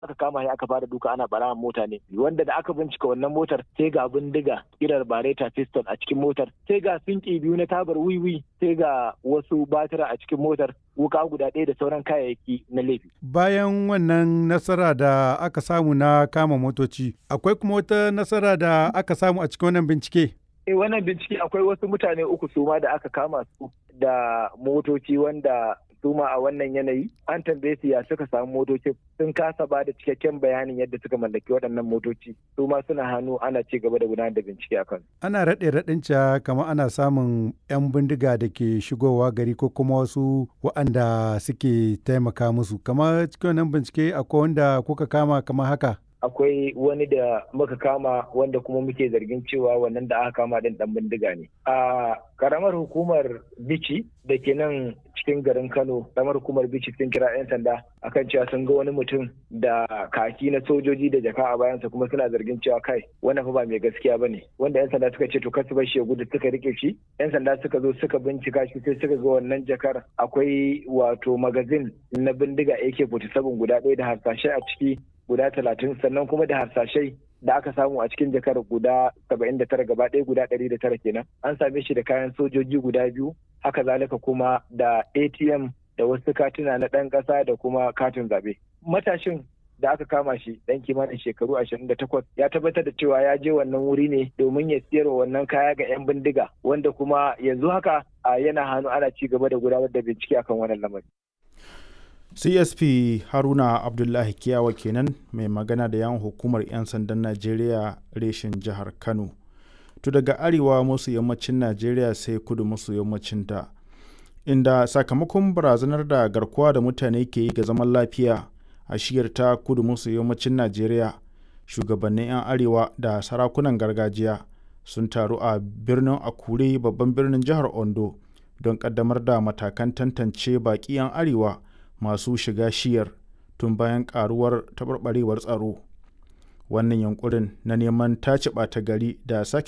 aka kama shi aka fara duka ana barawan mota ne wanda da aka bincika wannan motar sai ga bindiga kirar bareta pistol a cikin motar sai ga sinki biyu na tabar wiwi sai ga wasu batira a cikin motar wuka guda ɗaya da sauran kayayyaki na laifi. Bayan wannan nasara da aka samu na kama motoci, akwai kuma wata nasara da aka samu a cikin wannan bincike? Eh wannan bincike akwai wasu mutane uku su ma da aka kama su da motoci wanda su ma a wannan yanayi an tambaye su ya suka samu motocin sun kasa ba da cikakken bayanin yadda suka mallaki waɗannan motoci su ma suna hannu ana ci gaba da gudanar da bincike a kan. Ana raɗe raɗin ca kamar ana samun 'yan bindiga da ke shigowa gari ko kuma wasu waɗanda suke taimaka musu kamar cikin wannan bincike akwai wanda kuka kama kamar haka. akwai wani da muka kama wanda kuma muke zargin cewa wannan da aka kama din dan bindiga ne a karamar hukumar bici da ke nan cikin garin kano karamar hukumar bici sun kira 'yan sanda akan cewa sun ga wani mutum da kaki na sojoji da jaka a bayansa kuma suna zargin cewa kai wannan fa ba mai gaskiya bane wanda 'yan sanda suka ce to kasu bar shi ya gudu suka rike shi 'yan sanda suka zo suka bincika shi sai suka ga wannan jakar akwai wato magazin na bindiga AK47 guda ɗaya da harsashe a ciki guda talatin sannan kuma da harsashai da aka samu a cikin jakar guda saba'in da tara gaba ɗaya guda ɗari da tara kenan an same shi da kayan sojoji guda biyu haka zalika kuma da atm da wasu katuna na ɗan ƙasa da kuma katin zaɓe matashin da aka kama shi ɗan kimanin shekaru ashirin da takwas ya tabbatar da cewa ya je wannan wuri ne domin ya siyarwa wannan kaya ga 'yan bindiga wanda kuma yanzu haka yana hannu ana ci gaba da gudanar da bincike akan wannan lamari. csp haruna abdullahi kiyawa kenan mai magana da yawon hukumar 'yan sandan najeriya reshen jihar kano to daga arewa masu yammacin najeriya sai kudu masu yammacin ta inda sakamakon barazanar da garkuwa da mutane ke yi ga zaman lafiya a shiyar ta kudu masu yammacin najeriya shugabannin 'yan arewa da sarakunan gargajiya sun taru a birnin akure babban birnin jihar ondo don kaddamar da matakan tantance baƙi 'yan arewa masu shiga shiyar tun bayan karuwar taɓarɓarewar tsaro wannan yankurin na neman tace ɓata gari da sake